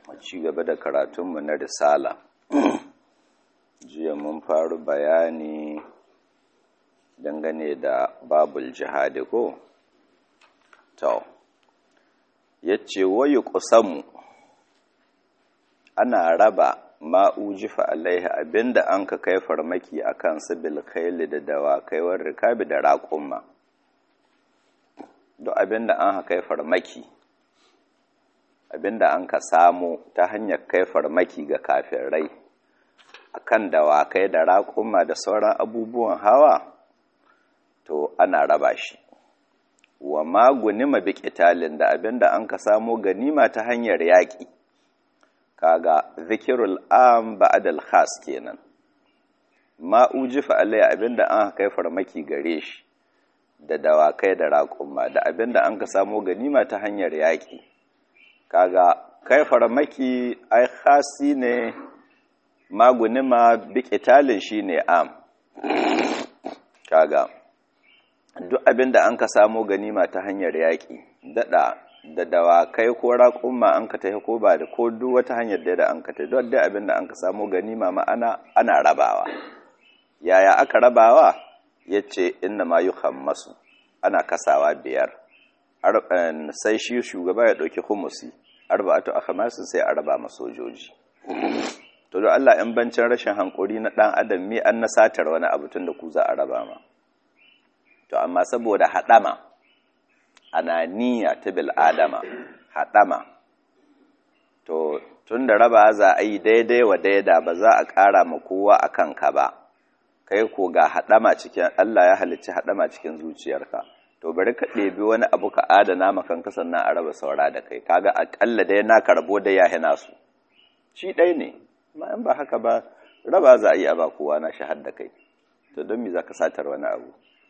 ci gaba da karatunmu na risala jiya mun faru bayani dangane da babul jihadi ko to yace wayu kusamu ana raba ma'ujifa alaihi abinda an ka kai farmaki akan sabil khayli da dawakai war rikabi da raƙumma duk abinda an kai farmaki abinda an ka samu ta hanyar kai farmaki ga kafirai akan dawakai da raƙuma da sauran abubuwan hawa to ana raba shi wa magunima bi qitalin da abinda an ka samu ganima ta hanyar yaƙi kaga zikirul am ba'da al khas kenan ma ujifa alai abinda an kai farmaki gare shi da dawakai da raƙuma da abinda an ka samu ganima ta hanyar yaƙi kaga kai farmaki ai khasi ne magunima bikitalin shine am kaga duk abinda an ka samu ganima ta hanyar yaƙi dada da dawakai ko raƙumma an ka tafi ko ba da ko duk wata hanyar da an ka tafi duk dai abinda an ka samu ganima ma'ana ana rabawa yaya aka rabawa yace inna ma yuhammasu ana kasawa biyar sai shi shugaba ya ɗauki humusi arba'atu akhmasin sai a raba masojoji to don Allah in bancin rashin hankuri na ɗan adam mi an nasatar wani abu tun da ku za a raba ma to amma saboda haɗama ananiya ta bil adama haɗama to tun da raba za a yi daidai wa daida ba za a ƙara ma kowa a kanka ba kai ko ga haɗama cikin Allah ya halicci haɗama cikin zuciyarka to bari ka ɗebi wani abu ka adana makan sannan a raba saura da kai kaga aƙalla dai na karbo da ya hina su shi ɗai ne ma in ba haka ba raba za a yi a ba kowa na shahar da kai to don me za ka satar wani abu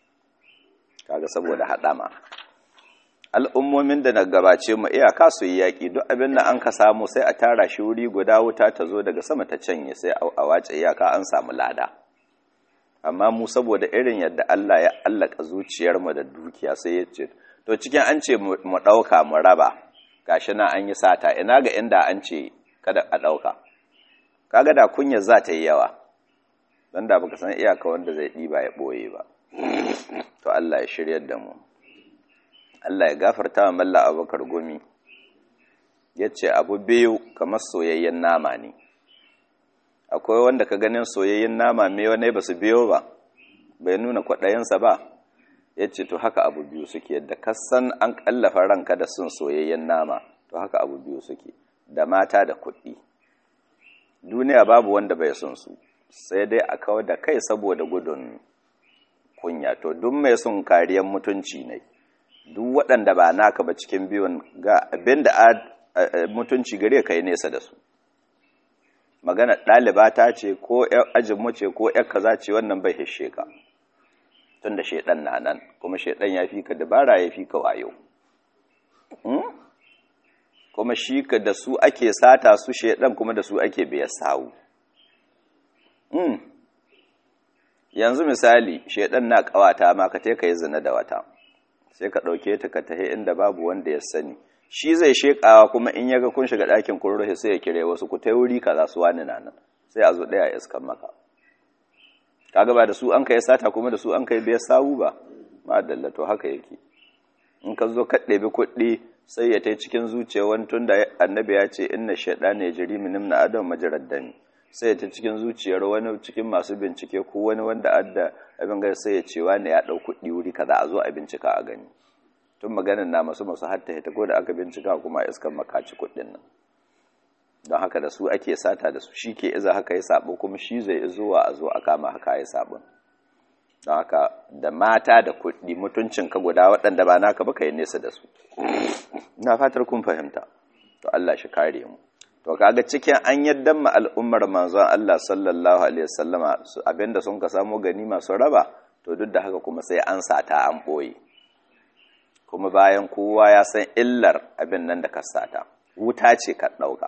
kaga saboda haɗama al'ummomin da na gabace mu iyaka su yi yaƙi duk abin da an ka samu sai a tara shi wuri guda wuta ta zo daga sama ta canye sai a wace iyaka an samu lada amma mu saboda irin yadda Allah ya allaka zuciyarmu da dukiya sai ya ce to cikin an ce mu ɗauka mu raba gashi na an yi sata ina ga inda an ce kada a ɗauka kaga da kunya za ta yi yawa don da baka san iyaka wanda zai ɗiba ya ɓoye ba to Allah ya shiryar da mu Allah ya gafarta wa malla abubakar gumi ya ce abu biyu kamar soyayyen nama ne akwai wanda ka ganin soyayyen nama me wane ba su biyo ba bai nuna kwaɗayensa ba ya ce to haka abu biyu suke yadda kasan an ƙallafa ranka da sun soyayyen nama to haka abu biyu suke da mata da kuɗi duniya babu wanda bai son su sai dai a kawar da kai saboda gudun kunya to duk mai son kariyar mutunci ne duk waɗanda ba naka ba cikin biyun ga abin da mutunci gare ka yi nesa da su magana ɗaliba ta ce ko ajinmu ce ko ‘yar kaza ce wannan bai hishe ka tun da shaiɗan na nan kuma shaiɗan ya fi ka dabara ya fi ka wayo kuma shi ka da su ake sata su shaiɗan kuma da su ake biya sawu yanzu misali shaiɗan na ƙawata ma ka ka yi zina da wata sai ka ɗauke ta ka tahi inda babu wanda ya sani shi zai shekawa kuma in yaga kun shiga ɗakin kun rufe sai ya kire wasu ku tai wuri kaza su wani na nan sai a zo ɗaya iskan maka kaga ba da su an kai sata kuma da su an kai biyar sawu ba ma to haka yake in ka zo ka ɗebi kuɗi sai ya tai cikin zuciya wani tun da annabi ya ce inna shaiɗana ya jiri min na adam majarad dami sai ya ta cikin zuciyar wani cikin masu bincike ko wani wanda adda abin gari sai ya ce wani ya ɗau kuɗi wuri kaza a zo a bincika a gani tun maganin na masu masu hatta ta ko da aka bincika kuma iskan makaci kuɗin nan don haka da su ake sata da su shi ke iza haka ya sabo kuma shi zai zuwa a zo a kama haka ya sabon don haka da mata da kuɗi mutuncin ka guda waɗanda ba naka ba ka yi nesa da su na fatar kun fahimta to Allah shi kare mu to kaga cikin an yaddan ma al'ummar manzon Allah sallallahu alaihi wasallama abinda sun ka samu gani masu raba to duk da haka kuma sai an sata an boye kuma bayan kowa ya san illar abin nan da ka sata wuta ce ka dauka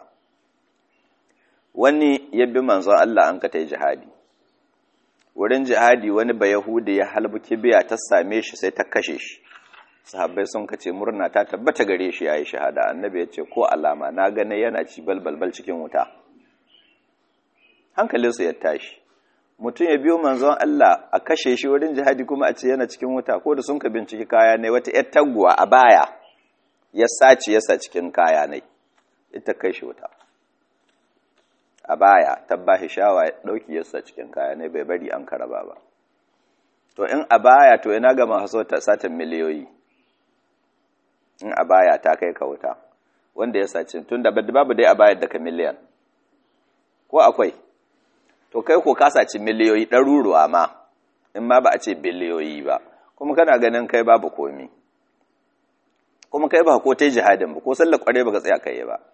wani ya bi manzon Allah an ka tai jihadi wurin jihadi wani ba yahudi ya halbu kibiya ta same shi sai ta kashe shi sahabbai sun kace murna ta tabbata gare shi yayi shahada annabi ya ce ko alama na gane yana ci balbalbal cikin wuta hankalinsu ya tashi mutum ya biyo manzon Allah a kashe shi wurin jihadi kuma a ce yana cikin wuta ko da sun ka binciki kaya ne wata yar taguwa a baya ya sace yasa cikin kaya ne ita kai shi wuta a baya tabbahi shawa ya dauki yasa cikin kaya ne bai bari an karaba ba to in a baya to ina ga masu satan miliyoyi in a baya ta kai ka wuta wanda ya sace tun da babu dai a bayar da ka miliyan ko akwai to kai ko ka saci miliyoyi ɗaruruwa ma in ma ba a ce biliyoyi ba kuma kana ganin kai babu komi kuma kai ba ko ta jihadin ba ko sallar kware ba ka tsaya kai ba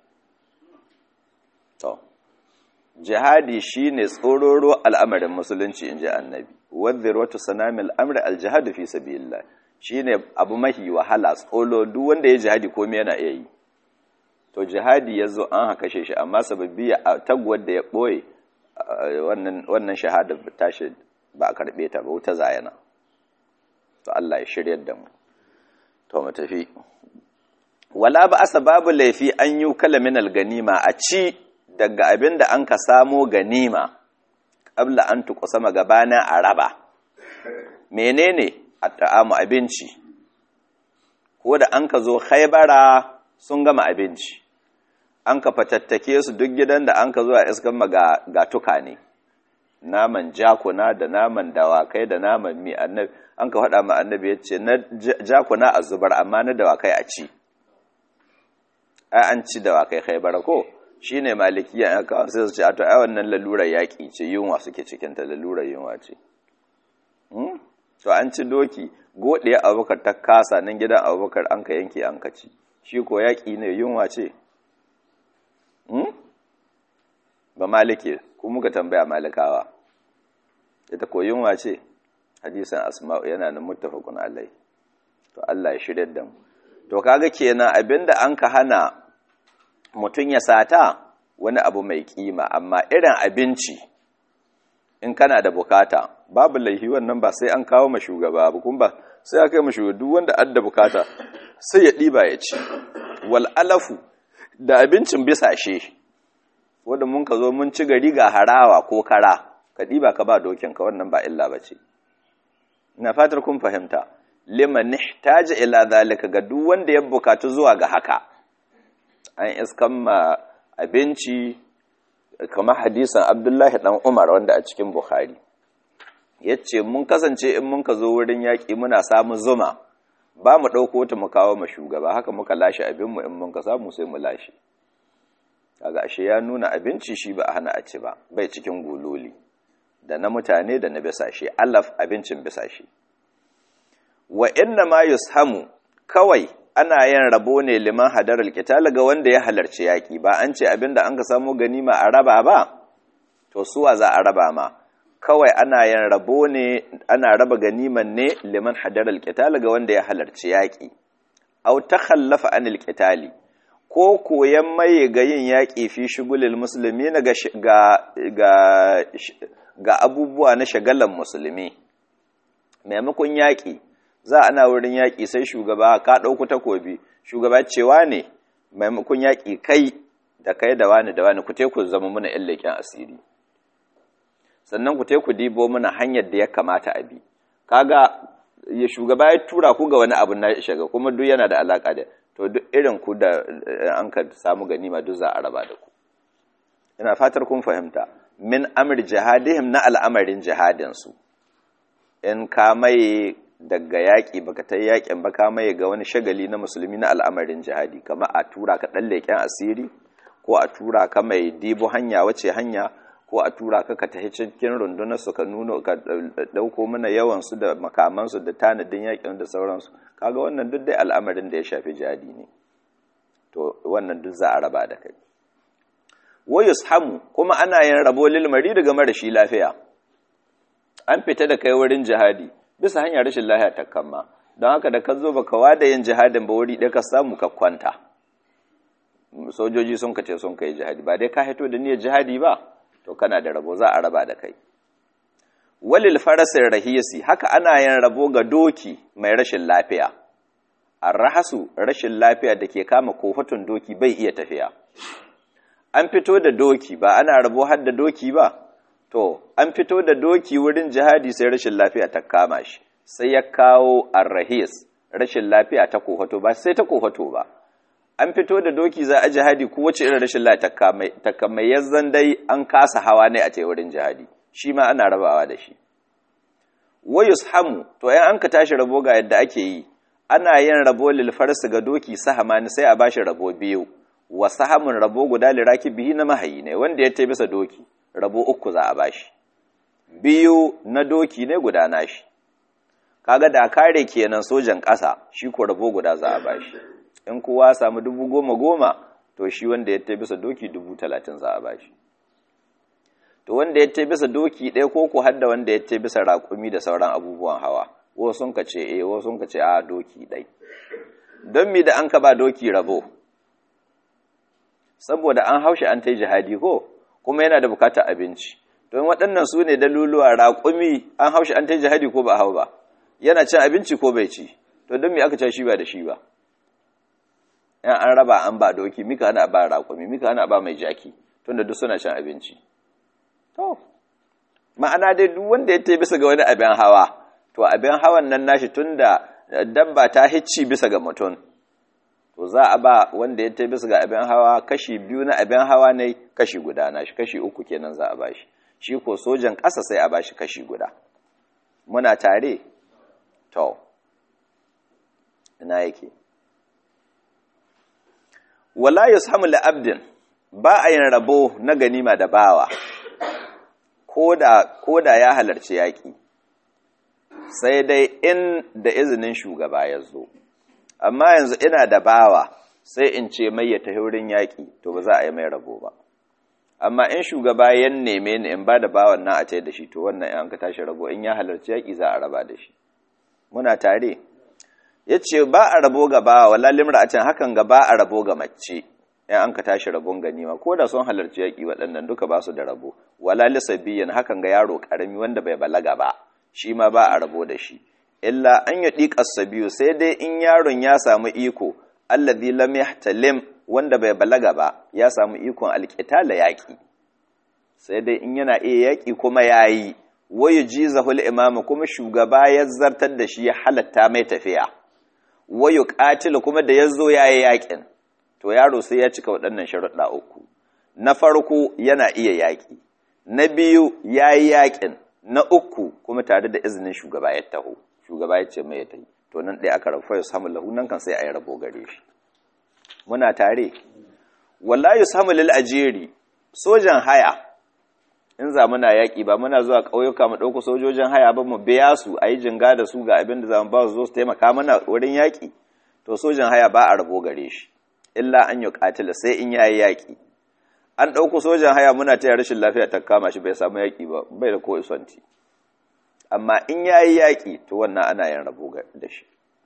to jihadi shine tsororo al'amarin musulunci inji annabi wadhirwatu sanamil amri aljihad fi sabilillah shine abu mahi wahala tsolo duk wanda ya jihadi komai yana iya yi to jihadi yazo an haka shi amma sababbi tagwar da ya boye wannan wannan shahada tashi ba a karbe ta ba wuta zayana to Allah ya shiryar da mu to mu tafi wala ba asbabu laifi an yi kalamin ganima a ci daga abin da an ka samo ganima ƙabla an tukusa magabana a raba menene a ta'amu abinci ko da an ka zo haibara sun gama abinci an ka fatattake su duk gidan da an ka zo a iskan ga tukane naman jakuna da naman dawakai da naman mi annabi an ka faɗa ma annabi ya ce na jakuna a zubar amma na dawakai a ci ai an ci dawakai haibara ko shi ne malikiya ya kawo sai su ce a to ai wannan lalurar yaƙi ce yunwa suke cikinta lalurar yunwa ce to an ci doki goɗe abubakar ta kasa nan gidan abubakar an ka yanke an ka ci shi ko yaƙi ne yunwa ce ba malike ku muka tambaya malikawa ita ko yunwa ce hadisan asma'u yana nan muttafaqun alai to Allah ya shirya da mu to kaga kenan abinda an ka hana mutum ya sata wani abu mai kima amma irin abinci in kana da bukata babu laihi wannan ba sai an kawo ma shugaba ba kuma ba sai aka yi ma shugaba duk wanda adda bukata sai ya ɗiba ya ci wal alafu da abincin bisashe wanda mun ka zo mun ci gari ga harawa ko kara ka ɗiba ka ba dokin ka wannan ba illa ba ce ina fatar kun fahimta liman ihtaja ila zalika ga duk wanda ya bukatu zuwa ga haka an iskan ma abinci kamar hadisan abdullahi dan umar wanda a cikin bukhari ya ce mun kasance in mun ka zo wurin yaƙi muna samun zuma ba mu ɗauko ta mu kawo ma shugaba haka muka lashe abinmu in mun ka samu sai mu lashe kaga ashe ya nuna abinci shi ba a hana a ci ba bai cikin guloli da na mutane da na bisashe alaf abincin bisashe wa inna ma yushamu kawai ana yin rabo ne liman hadarar qital ga wanda ya halarci yaki ba an ce abinda an ka samu ganima a raba ba to suwa za a raba ma kawai ana yin rabo ne ana raba ganiman ne liman hadarar qital ga wanda ya halarci yaki aw takhallafa anil qitali ko koyan maye ga yin yaki fi shugulil muslimin ga ga ga abubuwa na shagalan musulmi maimakon yaki za ana wurin yaƙi sai shugaba ka ɗauku takobi shugaba cewa ne maimakon yaƙi kai da kai da wani da wani ku ku zama muna ‘yan leƙen asiri sannan ku ku dibo muna hanyar da ya kamata a bi kaga ya shugaba ya tura ku ga wani abu na shiga kuma duk yana da alaƙa da to duk irin ku da an ka samu ganima duk za a raba da ku ina fatar kun fahimta min amr jihadihim na al'amarin jihadinsu in ka mai daga yaƙi baka ta yaƙin ba ka maye ga wani shagali na musulmi na al'amarin jihadi kama a tura ka ɗan leƙen asiri ko a tura ka mai dibo hanya wace hanya ko a tura ka ka tafi cikin rundunar su ka nuna ka ɗauko mana yawan su da makamansu da tanadin yaƙin da sauransu kaga wannan duk dai al'amarin da ya shafi jihadi ne to wannan duk za a raba da kai wayus hamu kuma ana yin rabo lilmari daga marashi lafiya an fita da kai wurin jihadi bisa hanyar rashin lahiya ta kama don haka da ka zo baka wada yin jihadin ba wuri ɗaya ka samu ka kwanta sojoji sun kace sun kai jihadi ba dai ka hito da niyyar jihadi ba to kana da rabo za a raba da kai walil farasin rahiyasi haka ana yin rabo ga doki mai rashin lafiya arrahasu rashin lafiya da ke kama kofatun doki bai iya tafiya an fito da doki ba ana rabo har da doki ba to an fito da doki wurin jihadi sai rashin lafiya ta kama shi sai ya kawo arrahis rashin lafiya ta kofato ba sai ta kofato ba an fito da doki za a jihadi ko wace irin rashin lafiya ta kamai yazzan dai an kasa hawa ne a ce wurin jihadi shi ma ana rabawa da shi wayus hamu to yan an ka tashi rabo ga yadda ake yi ana yin rabo lil farsi ga doki sahamani sai a bashi rabo biyu wa sahamun rabo guda liraki bihi na mahayi ne wanda ya bisa doki rabo uku za a bashi biyu na doki ne guda nashi kaga da kare kenan sojan ƙasa shi ko rabo guda za a bashi in kowa samu dubu goma goma to shi wanda ya bisa doki dubu talatin za a bashi to wanda ya bisa doki ɗaya ko ku hadda wanda ya bisa raƙumi da sauran abubuwan hawa wasu sun ka ce eh wasu sun ka ce a doki ɗai don mi da an ka ba doki rabo saboda an haushe an ta jihadi ko kuma yana da bukatar abinci don waɗannan su ne daluluwa raƙumi an haushe an ta jihadi ko ba hau ba yana cin abinci ko bai ci to don mi aka ce shi ba da shi ba yan an raba an ba doki mika ana ba raƙumi mika ana ba mai jaki tunda duk suna cin abinci to ma'ana dai duk wanda ya ta bisa ga wani abin hawa to abin hawan nan nashi tunda dabba ta hicci bisa ga mutum to za a ba wanda ya ta bisa ga abin hawa kashi biyu na abin hawa ne kashi guda nashi kashi uku kenan za a ba shi shi ko sojan ƙasa sai a ba shi kashi guda muna tare to ina yake wala yushamu li abdin ba a yin rabo na ganima da bawa ko da ya halarci yaƙi sai dai in da izinin shugaba ya zo amma yanzu ina da bawa sai in ce mai ya tafi wurin yaƙi to ba za a yi mai rabo ba amma in shugaba ya neme ni in ba da bawan nan a ce da shi to wannan in ka tashi rabo in ya halarci yaƙi za a raba da shi muna tare ya ce ba a rabo ga bawa wala limra a can hakan ga ba a rabo ga mace in an ka tashi rabon ganima ko da sun halarci yaƙi waɗannan duka ba su da rabo wala lisabiyan hakan ga yaro ƙarami wanda bai balaga ba shi ma ba a rabo da shi illa an yi ɗiƙar biyu sai dai in yaron ya samu iko allazi lam yahtalim wanda bai balaga ba ya samu ikon alƙitala yaƙi sai dai in yana iya yaƙi kuma yayi wayu jizahul imam kuma shugaba ya zartar da shi ya halatta mai tafiya wayu qatil kuma da yazo yayi yaƙin to yaro sai ya cika waɗannan sharuɗa uku na farko yana iya yaƙi na biyu yayi yaƙin na uku kuma tare da izinin shugaba ya taho shugaba ya ce mai ya tahi to nan ɗaya aka rafa ya samu lahu nan kan sai a yi rabo gare shi muna tare walla ya samu lil ajiri sojan haya in za muna yaƙi ba muna zuwa ƙauyuka mu ɗauko sojojin haya ba mu biya su a yi jinga da su ga abin da za mu ba su zo su taimaka mana wurin yaƙi to sojan haya ba a rabo gare shi illa an yi ƙatila sai in yayi yaƙi an ɗauko sojan haya muna taya rashin lafiya ta kama shi bai samu yaƙi ba bai da ko isonti amma in ya yi yaƙi to wannan ana yin rabo da shi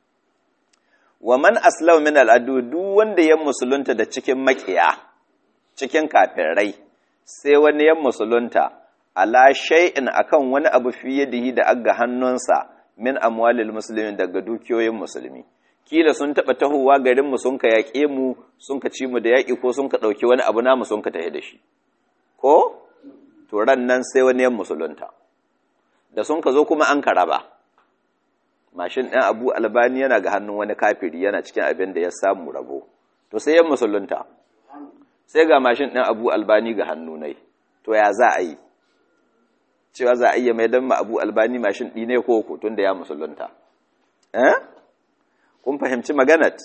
wa man aslam min al'adu duk wanda ya musulunta da cikin maƙiya cikin kafirai sai wani ya musulunta ala shay'in akan wani abu fiye da da aga hannunsa min amwalil muslimin daga dukiyoyin musulmi kila sun taɓa tahowa garin mu sun ka yaƙe mu sun ka ci mu da yaƙi ko sun ka ɗauki wani abu namu sun ka tafi da shi ko to ran nan sai wani yan musulunta da sun ka zo kuma an ka raba mashin ɗin abu albani yana ga hannun wani kafiri yana cikin abin da ya samu rabo to sai yan musulunta sai ga mashin ɗin abu albani ga hannu nai to ya za a yi cewa za a iya mai don ma abu albani mashin ɗi ne ko tun da ya musulunta eh kun fahimci maganat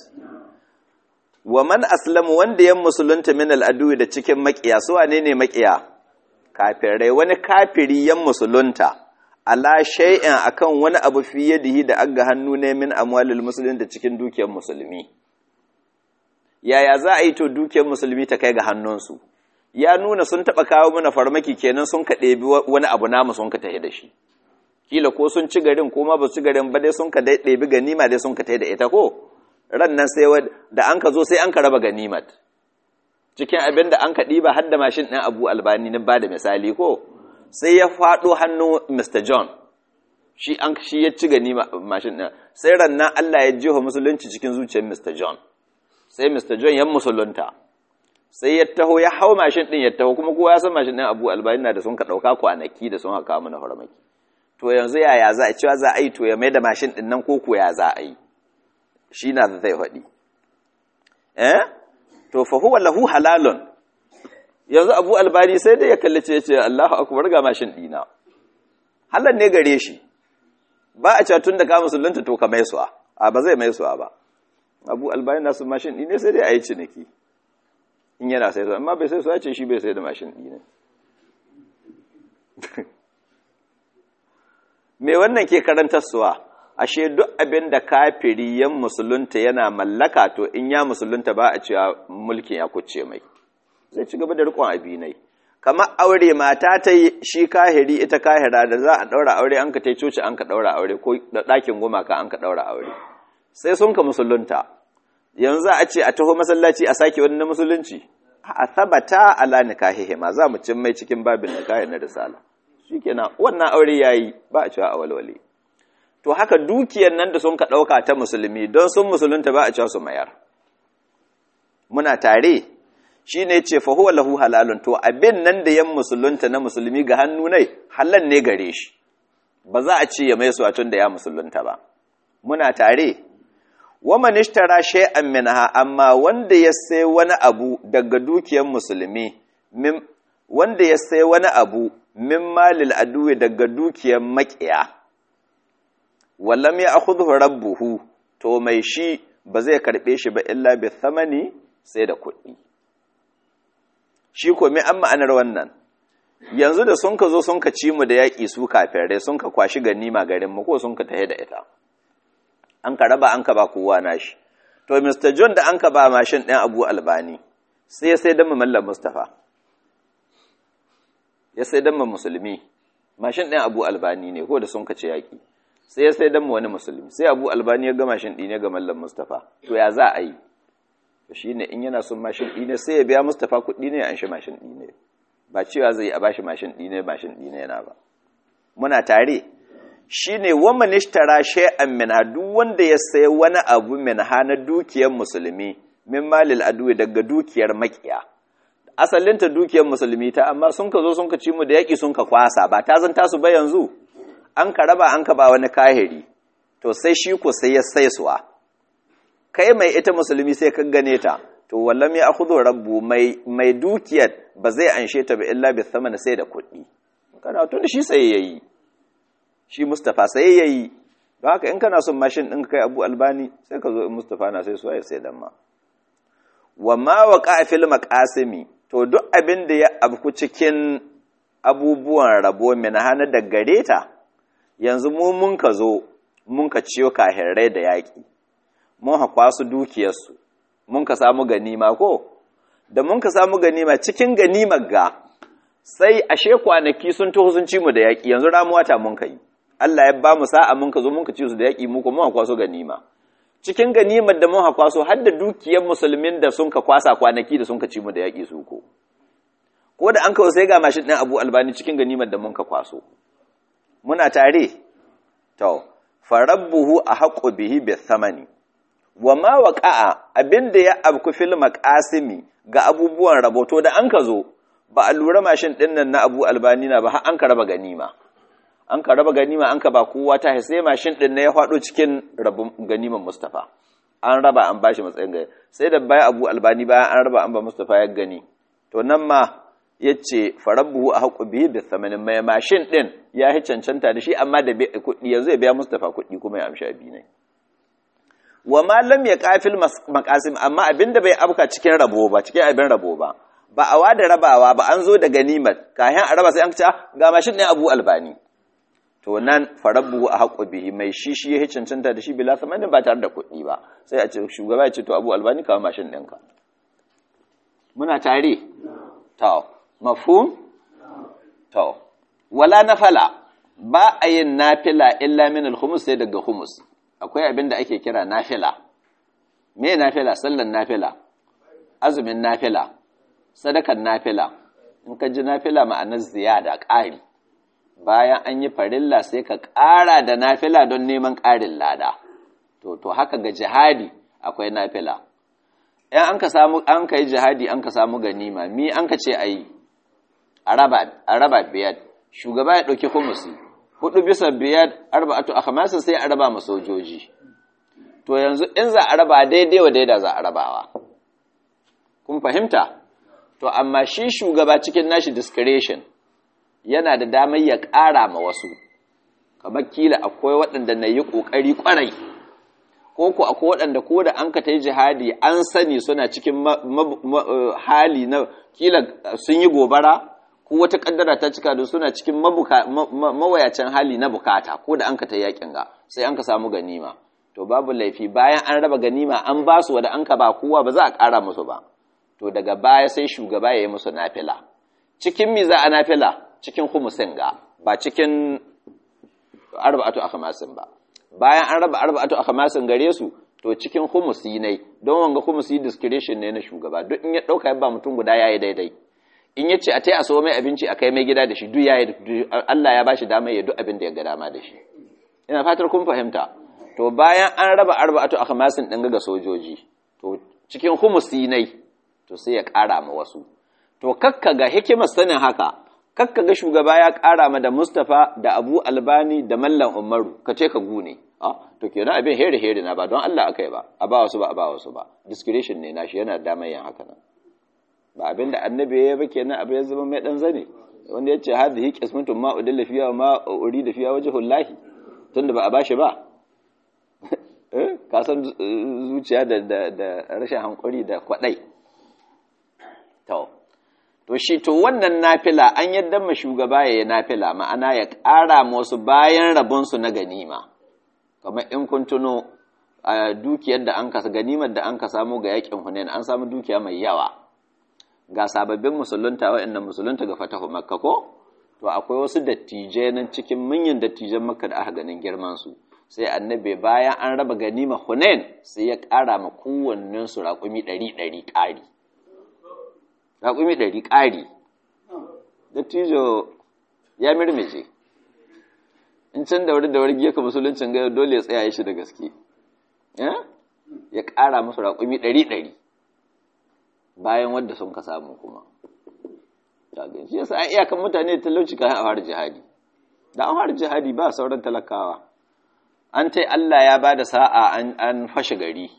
wa man aslamu wanda ya musulunta min al'adu da cikin makiya su wane ne makiya kafirai wani kafiri yan musulunta ala shay'in akan wani abu fi yadihi da aga hannu ne min amwalil muslimin da cikin dukiyar musulmi yaya za a yi to dukiyar musulmi ta kai ga hannunsu ya nuna sun taba kawo mana farmaki kenan sun ka ɗebi wani abu namu sun ka tafi da shi kila ko sun ci garin ko ma ba su ci garin ba dai sun ka ɗebi ganima dai sun ka tafi da ita ko ran nan sai da an ka zo sai an ka raba ganimat cikin abin da an ka ɗiba har da mashin ɗin abu albani na ba da misali ko sai ya faɗo hannu Mr. John shi an shi ya ci gani mashin ɗin sai rannan Allah ya jiho musulunci cikin zuciyar Mr. John sai Mr. John ya musulunta sai ya taho ya hau mashin ɗin ya taho kuma kowa ya san mashin ɗin Abu Albani na da sun ka ɗauka kwanaki da sun haka mana farmaki to yanzu yaya za a cewa za a yi to ya mai da mashin ɗin nan koko ya za a yi shi na zai faɗi eh to fa huwa lahu halalun yanzu Abu Albani sai dai ya kallace ya ce Allahu akbar ga mashin ɗina halal ne gare shi ba a cewa tun da ka musulunta to ka mai suwa a ba zai mai suwa ba abu albayin nasu mashin ɗi ne sai dai a yi ciniki in yana sai suwa amma bai sai suwa ce shi bai sai da mashin ɗi ne me wannan ke karantar suwa ashe duk abin da kafiri yan musulunta yana mallaka to in ya musulunta ba a cewa mulkin ya kuce mai zai ci gaba da riƙon abinai kamar aure mata ta yi shi kahiri ita kahira da za a ɗaura aure an ka ta coci an ka ɗaura aure ko da ɗakin gumaka an ka ɗaura aure sai sun ka musulunta yanzu za a ce a taho masallaci a sake wani na musulunci a sabata ala nikahihi ma za mu cin mai cikin babin nikahi na risala shikenan wannan aure yayi ba a cewa a walwale to haka dukiyar nan da sun ka ɗauka ta musulmi don sun musulunta ba a cewa su mayar muna tare shi ne ce fa huwa lahu halalun to abin nan da yan musulunta na musulmi ga hannu nai halal ne gare shi ba za a ce ya mai suwatun da ya musulunta ba muna tare wa man ishtara shay'an minha amma wanda ya sai wani abu daga dukiyar musulmi min wanda ya sai wani abu min malil aduwi daga dukiyar makiya wallam ya akhudhu rabbuhu to mai shi ba zai karbe shi ba illa bi thamani sai da kuɗi shi ko me an ma'anar wannan yanzu da sun ka zo sun ka ci mu da yaƙi su kafirai sun ka kwashi ganima garin mu ko sun ka tahe da ita an ka raba an ka ba kowa nashi to Mr. John da an ka ba mashin ɗin Abu Albani sai sai dan Mallam Mustafa ya sai dan musulmi mashin ɗin Abu Albani ne ko da sun ka ci yaƙi sai ya sai dan wani musulmi sai Abu Albani ya ga mashin ɗi ne ga Mallam Mustafa to ya za a yi to shine in yana son mashin ɗi ne sai ya biya Mustafa kuɗi ne ya anshi mashin ɗi ne ba cewa zai a bashi mashin ɗi ne mashin ɗi ne yana ba muna tare shine wa manishtara shay'an min duk wanda ya sayi wani abu min na dukiyar musulmi min malil adui daga dukiyar makiya asalin ta dukiyar musulmi ta amma sun ka zo sun ka ci mu da yaki sun ka kwasa ba ta zan tasu ba yanzu an ka raba an ka ba wani kahiri to sai shi ko sai ya sai suwa kai mai ita musulmi sai ka gane ta to wallam ya akhudhu rabbu mai mai dukiyar ba zai anshe ta ba illa bi thamana sai da kuɗi kana tun shi sai yayi shi Mustapha sai yayi don haka in kana son mashin din kai Abu Albani sai ka zo in Mustapha na sai su ya sai dan ma wa ma waqa fil maqasimi to duk abin da ya abku cikin abubuwan rabo min hana da gareta yanzu mu mun ka zo mun ka ciyo kahirrai da yaƙi mun haƙwa su dukiyarsu mun ka samu ganima ko da mun ka samu ganima cikin ganimar ga sai ashe kwanaki sun taho sun ci mu da yaƙi yanzu ramuwa ta mun kai Allah ya ba mu sa'a mun ka zo mun ka ci su da yaƙi mu ko mun haƙwa su ganima cikin ganimar da mun haƙwa su har da dukiyar musulmin da sun ka kwasa kwanaki da sun ka ci mu da yaƙi su ko ko da an kawo sai ga mashin ɗin Abu Albani cikin ganimar da mun ka kwaso muna tare to farabbuhu a haƙo bihi bi thamani wa ma waƙa'a abinda ya abku fil maqasimi ga abubuwan raboto da an ka zo ba a lura mashin ɗin nan na Abu Albani na ba har an ka raba ganima an ka raba ganima an ka ba kowa ta sai mashin ɗin na ya faɗo cikin rabin ganiman Mustafa an raba an bashi matsayin gari sai da baya Abu Albani bayan an raba an ba Mustafa ya gani to nan ma yace farabbuhu a haƙu bihi bi thamanin mai mashin ɗin ya yi cancanta da shi amma da kuɗi yanzu ya biya Mustafa kuɗi kuma ya amshi abi ne wa ma lam yaqafil maqasim amma abinda bai abka cikin rabo ba cikin abin rabo ba ba a wada rabawa ba an zo da ganimar kayan a raba sai an ce ga mashin ɗin Abu Albani to nan farabbu a haƙo bihi mai shi shi ya cancanta da shi bila samanin ba tare da kuɗi ba sai a ce shugaba ya ce to Abu Albani kawo mashin ɗinka muna tare to mafhum to wala nafala ba a yin nafila illa min al-khumus sai daga khumus akwai abin da ake kira nafila me nafila sallan nafila azumin nafila sadakan nafila in ka ji nafila ma'anar ziyada ƙari bayan an yi farilla sai ka ƙara da nafila don neman ƙarin lada to to haka ga jihadi akwai nafila in an ka samu an ka yi jihadi an ka samu ganima mi an ka ce ayi a raba biyar shugaba ya ɗauki humusi hudu bisa biyar arba'atu akhmasin sai a raba ma sojoji to yanzu in za a raba daidai wa daida za a rabawa kun fahimta to amma shi shugaba cikin nashi discretion yana da damar ya ƙara ma wasu kamar kila akwai waɗanda na yi ƙoƙari ƙwarai ko ku akwai waɗanda ko da an ka ta yi jihadi an sani suna cikin hali na kila sun yi gobara ko wata ƙaddara ta cika da suna cikin mawayacin hali na bukata ko da an ka ta yakin ga sai an ka samu ganima to babu laifi bayan an raba ganima an ba su wadda an ka ba kowa ba za a ƙara musu ba to daga baya sai shugaba ya yi musu nafila cikin mi za a nafila cikin humusin ga ba cikin arba'atu akhmasin ba bayan an raba arba'atu akhmasin gare su to cikin humusi ne don wanga humusi discretion ne na shugaba duk in ya dauka ba mutum guda yayi daidai in ya ce a tai a so mai abinci a kai mai gida da shi duk yayi Allah ya bashi dama ya duk abin da ya ga dama da shi ina fatar kun fahimta to bayan an raba arba'atu akhmasin din ga sojoji to cikin humusi ne to sai ya ƙara ma wasu to kakka ga hikimar sanin haka kakka ga shugaba ya ƙara ma da Mustapha da Abu Albani da Mallam Umaru ka ce ka gune ah to kenan abin here here na ba don Allah akai ba a ba wasu ba a ba wasu ba discretion ne nashi yana da mai yin haka nan ba abin da annabi ya ba kenan abin ya zama mai dan zane wanda yace hadhihi qismatun ma udilla fiya ma urida fiya wajhullahi tunda ba a bashi ba ka san zuciya da da rashin hankuri da kwadai to to shi to wannan nafila an yadda ma shugaba ya yi nafila ma'ana ya ƙara wasu bayan rabonsu na ganima kamar in kun tuno a dukiyar da an kasa ganimar da an ka samu ga yakin hunain an samu dukiya mai yawa ga sababbin musulunta waɗannan musulunta ga fatahu makka ko to akwai wasu dattijai nan cikin manyan dattijan makka da aka ganin girman su sai annabi bayan an raba ganima hunain sai ya ƙara ma kowannen su raƙumi ɗari ɗari ƙari raƙumi ɗari ƙari dattijo ya mirmice in can da wuri da wuri gefe musuluncin gaya dole ya tsaya shi da gaske ya ƙara musu raƙumi ɗari ɗari bayan wadda sun ka samu kuma shi yasa a iyakan mutane da talauci kayan a fara jihadi da an fara jihadi ba sauran talakawa an tai Allah ya ba da sa'a an fashe gari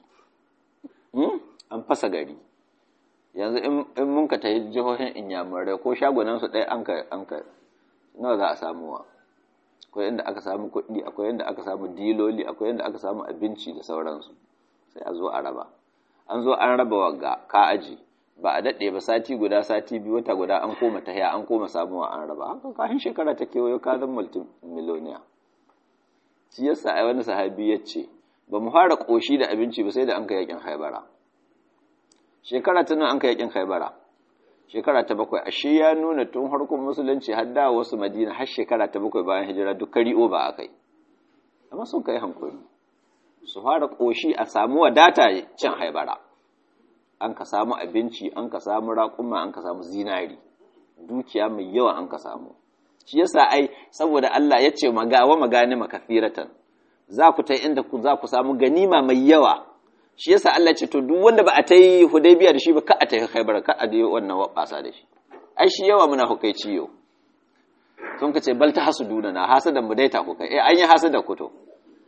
an fasa gari yanzu in mun ka tafi jihohin inyamurai ko shagunansu ɗaya an ka an ka nawa za a samuwa akwai inda aka samu kuɗi akwai inda aka samu diloli akwai inda aka samu abinci da sauransu sai a zo a raba an zo an raba wagga ka aji ba a daɗe ba sati guda sati biyu wata guda an koma tahiya an koma samuwa an raba haka kafin shekara ta kewayo ka zan multimiloniya shi yasa ai wani sahabi ya ce ba mu fara ƙoshi da abinci ba sai da an ka yakin haibara shekara ta nan an ka yakin haibara shekara ta bakwai ashe ya nuna tun harkun musulunci har da wasu madina har shekara ta bakwai bayan hijira duk kari'o ba a kai amma sun kai hankali su fara ƙoshi a samu wadata cin haibara an ka samu abinci an ka samu raƙuma an ka samu zinari dukiya mai yawa an ka samu shi yasa ai saboda Allah ya ce magawa magani makafiratan za ku ta inda ku za ku samu ganima mai yawa shi yasa Allah ce to duk wanda ba a ta yi hudaybiya da shi ba ka a ta yi khaibar ka a dai wannan wabasa da shi ai shi yawa muna hukai ciyo sun ka ce bal ta hasuduna na hasadan mu daita ku kai eh an yi hasada ku to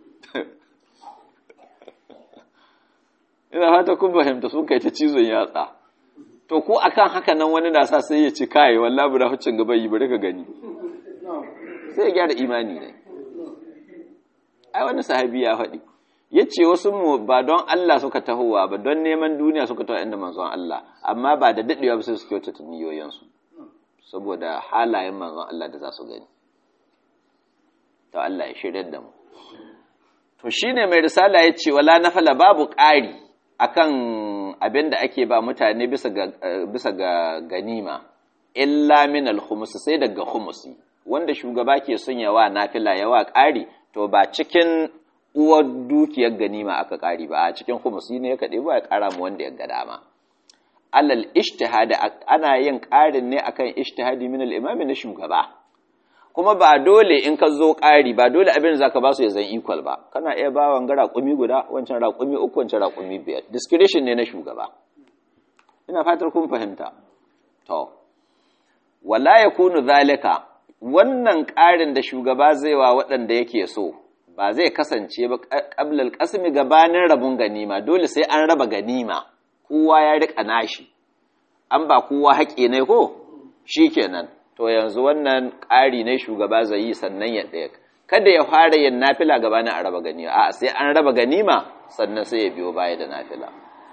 ina fata kun fahimta sun kai ta cizon yatsa to ko akan haka nan wani na sa sai ya ci kai wallahi bura huccin gaba yi bari ka gani sai ya gyara imani ne ai wani sahabi ya faɗi ya ce wasu mu ba don Allah suka tahowa ba don neman duniya suka taho inda manzon Allah amma ba da daɗewa ba sai su kyautata niyoyinsu saboda halayen manzon Allah da za su gani to Allah ya shirya da mu to shine mai risala ya ce wala nafala babu ƙari akan abin da ake ba mutane bisa ga bisa ga ganima illa min al-khums sai daga khumsi wanda shugaba ke son yawa nafila yawa ƙari to ba cikin uwar dukiyar ganima aka ƙari ba a cikin khumsi ne ya kaɗe ba ya ƙara mu wanda ya ga dama alal ijtihadi ana yin ƙarin ne akan ijtihadi min al-imam na shugaba kuma ba dole in ka zo ƙari ba dole abin da zaka ba su ya zan equal ba kana iya ba wanga raƙumi guda wancan raƙumi uku wancan raƙumi biyar discretion ne na shugaba ina fatar kun fahimta to wala yakunu zalika wannan ƙarin da shugaba zai wa waɗanda yake so ba zai kasance ba ƙablal ƙasmi gabanin rabun ganima dole sai an raba ganima kowa ya riƙa nashi an ba kowa haƙe ne ko shi kenan to yanzu wannan ƙari ne shugaba zai yi sannan ya ɗaya kada ya fara yin nafila gabanin a raba ganima a sai an raba ganima sannan sai ya biyo baya da nafila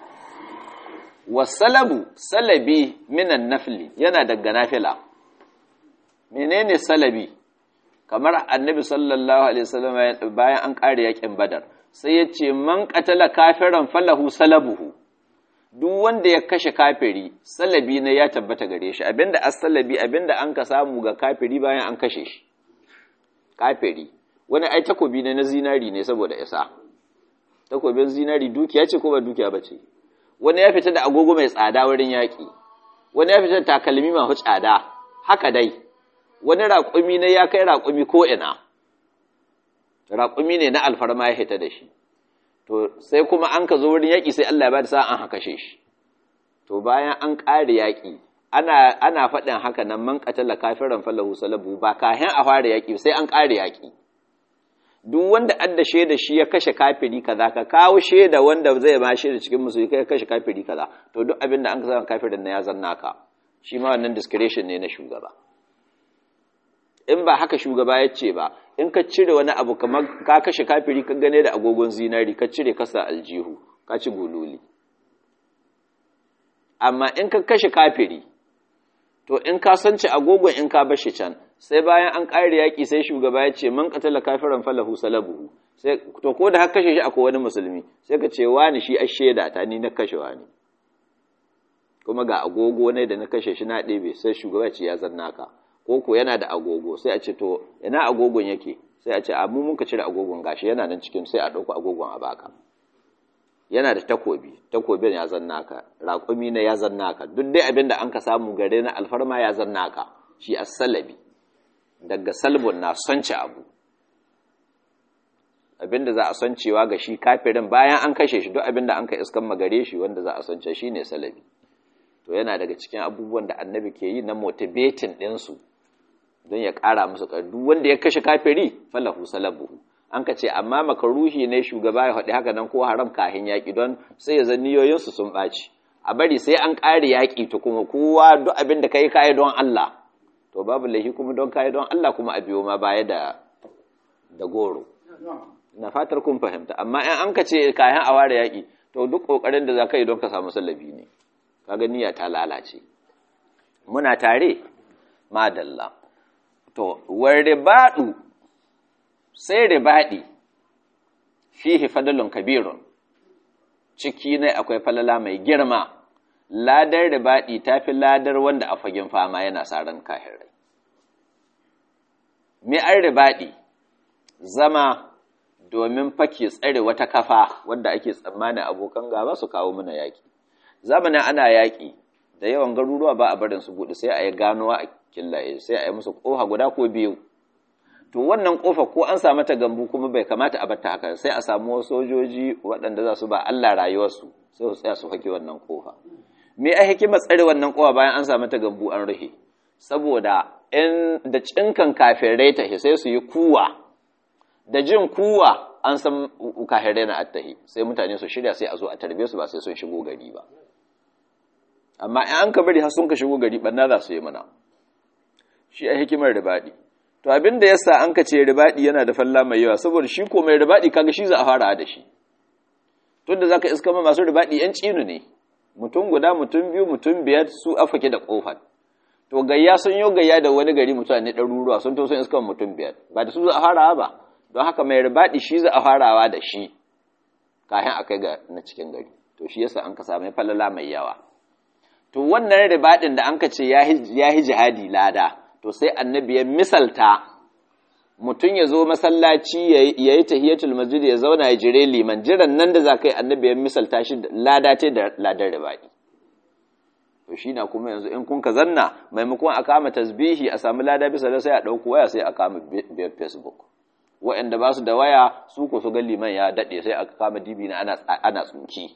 wasalabu salabi minan nafli yana daga nafila menene salabi kamar annabi sallallahu alaihi wasallam bayan an kare yakin badar sai ya ce man qatala kafiran falahu salabuhu duk wanda ya kashe kafiri salabi ne ya tabbata gare shi abinda as-salabi abinda an ka samu ga kafiri bayan an kashe shi kafiri wani ai takobi ne na zinari ne saboda isa takobin zinari dukiya ce ko ba dukiya bace wani ya fita da agogo mai tsada wurin yaki wani ya fita da takalmi masu tsada haka dai wani raƙumi ne ya kai raƙumi ko ina raƙumi ne na alfarma ya hita da shi to sai kuma an ka zo wurin yaƙi sai Allah ya bada sa an haka shi to bayan an ƙare yaƙi ana ana faɗin haka nan man qatala kafiran falahu salabu ba kahin a fara yaƙi sai an ƙare yaƙi duk wanda adda shaida shi ya kashe kafiri kaza ka kawo shaida wanda zai ma shaida cikin musulmi kai kashe kafiri kaza to duk abin da an ka kafirin na ya zanna ka shi ma wannan discretion ne na shugaba in ba haka shugaba ya ce ba in ka cire wani abu kamar ka kashe kafiri ka gane da agogon zinari ka cire kasa aljihu ka ci gululi amma in ka kashe kafiri to in ka sanci agogon in ka bashi can sai bayan an ƙare yaƙi sai shugaba ya ce man qatala kafiran falahu salabuhu sai to ko da haka kashe shi akwai wani musulmi sai ka ce wani shi asheda ta ni na kashe wani kuma ga agogo ne da na kashe shi na ɗebe sai shugaba ya ce ya zanna ka ko ko yana da agogo sai a ce to ina agogon yake sai a ce a mu muka cire agogon gashi yana nan cikin sai a ɗauko agogon a baka yana da takobi takobin ya zanna ka raƙumi ne ya zanna ka duk dai abin da an ka samu gare na alfarma ya zanna ka shi as-salabi daga salbun na sonce abu abin da za a soncewa ga shi kafirin bayan an kashe shi duk abin da an ka iskan magare shi wanda za a sonce shi ne salabi to yana daga cikin abubuwan da annabi ke yi na motivating ɗinsu don ya ƙara musu duk wanda ya kashe kafiri falahu salabuhu an ka ce amma makaruhi ne shugaba ya faɗi haka nan ko haram kahin yaƙi don sai ya zan niyoyinsu sun ɓaci a bari sai an ƙare yaƙi ta kuma kowa duk abin da ka yi kayi don Allah to babu laifi kuma don kayi don Allah kuma a biyo ma baya da da goro na fatar kun fahimta amma in an ka ce kayan a ware yaƙi to duk ƙoƙarin da za ka yi don ka samu sallabi ne kaga niyya ta lalace muna tare madalla to war ribadu sai ribadi fihi fadalun kabirun ciki ne akwai falala mai girma ladar ribadi tafi ladar wanda a fagen fama yana saran kahirai me an ribadi zama domin fake tsare wata kafa wanda ake tsammanin abokan gaba su kawo mana yaki zamanin ana yaƙi da yawan garuruwa ba a barin su buɗe sai a yi ganuwa a killaye sai a yi musu ƙofa guda ko biyu to wannan ƙofa ko an samu ta gambu kuma bai kamata a bata haka sai a samu sojoji waɗanda za su ba Allah rayuwarsu sai su tsaya su hake wannan ƙofa me a hikimar tsare wannan ƙofa bayan an samu ta gambu an rufe saboda in da cinkan kafirai ta sai su yi kuwa da jin kuwa an san kahirai na attahi sai mutane su shirya sai a zo a tarbe su ba sai sun shigo gari ba amma in an ka bari har sun ka shigo gari banna za su yi mana shi a hikimar ribaɗi to abin da yasa an ka ce ribaɗi yana da falla mai yawa saboda shi ko mai ribaɗi kaga shi za a fara da shi tunda zaka iska ma masu ribaɗi yan cinu ne mutum guda mutum biyu mutum biyar su afake da kofar to gayya sun yi gayya da wani gari mutane ɗaruruwa sun to sun iska mutum biyar ba da su za a fara ba don haka mai ribaɗi shi za a farawa da shi kayan a kai ga na cikin gari to shi yasa an ka sami falala mai yawa to wannan ribaɗin da an ka ce ya yi jihadi lada to sai annabi ya misalta mutum ya zo masallaci ya yi tahiyatul masjid ya zauna ya jire liman jiran nan da za ka yi annabi ya misalta shi lada ce da ladar ribaɗi to shi na kuma yanzu in kun ka zanna maimakon a kama tasbihi a samu lada bisa da sai a ɗauko waya sai a kama biyar facebook waɗanda ba su da waya su ko su ga liman ya daɗe sai a kama dibi na ana tsunki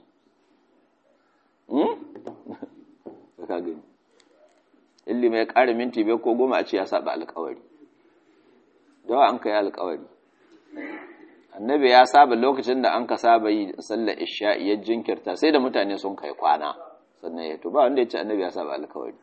in liman ya ƙara minti biyar ko goma a ce ya saba alkawari dawa an ka yi alkawari annabi ya saba lokacin da an ka saba yi sallar isha'i ya jinkirta sai da mutane sun kai kwana sannan ya tuba wanda ya ce annabi ya saba alkawari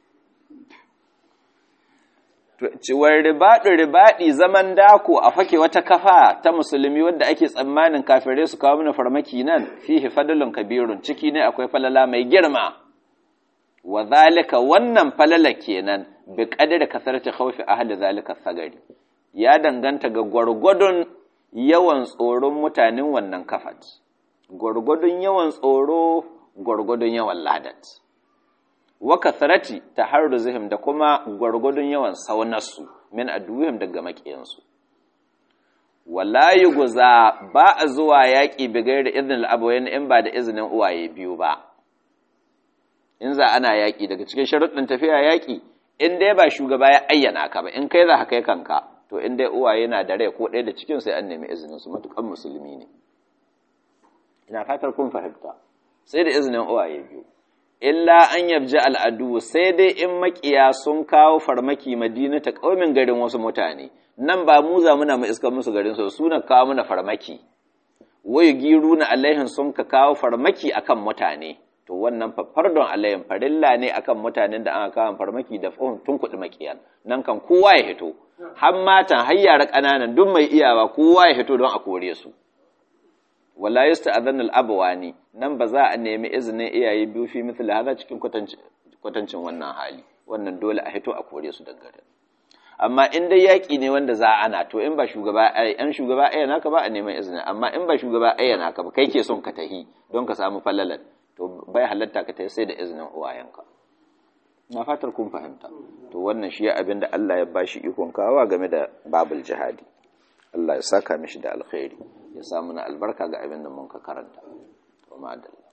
ciwar ribaɗi ribaɗi zaman dako a fake wata kafa ta musulmi wadda ake tsammanin kafirai su kawo mana farmaki nan fihi fadlun kabirun ciki ne akwai falala mai girma wa zalika wannan falala kenan bi qadri kasarati khawfi ahli zalika sagari ya danganta ga gwargwadon yawan tsoron mutanen wannan kafat gwargwadon yawan tsoro gwargwadon yawan ladat wa kasarati taharruzihim da kuma gwargwadon yawan saunarsu min aduwihim daga makiyansu wala yuguza ba a zuwa yaƙi bigai da izinin al'abawain in ba da izinin uwaye biyu ba in za ana yaƙi daga cikin sharuɗin tafiya yaƙi in dai ba shugaba ya ayyana ka ba in kai za ka kai kanka to in dai uwaye na da rai ko ɗaya da cikin sai an nemi izinin su matukan musulmi ne ina fatar kun fahimta sai da izinin uwaye biyu illa an yabji al'adu sai dai in makiya sun kawo farmaki madina ta ƙaumin garin wasu mutane nan ba mu za muna mai iskar musu garin su suna kawo mana farmaki wai giru na alaihin sun ka kawo farmaki akan mutane to wannan fardon alaihin farilla ne akan mutanen da aka kawo farmaki da tun kuɗi makiyan nan kan kowa ya hito har matan har yara ƙananan duk mai iyawa kowa ya hito don a kore su wala yasta'dhanu al-abwani nan ba za a nemi izinin iyaye biyu fi mithla hada cikin kwatancin wannan hali wannan dole a hito a kore su dangare amma in dai yaki ne wanda za ana to in ba shugaba ai an shugaba ai naka ba a neman izini amma in ba shugaba ai naka ba kai ke son ka tahi don ka samu falalan to bai halatta ka tahi sai da izinin uwayenka na fatar kun fahimta to wannan shi abin da Allah ya bashi ikon kawa game da babul jihadi Allah ya saka mishi da alkhairi ya samu na albarka ga abin da mun ka karanta wa ma'adalla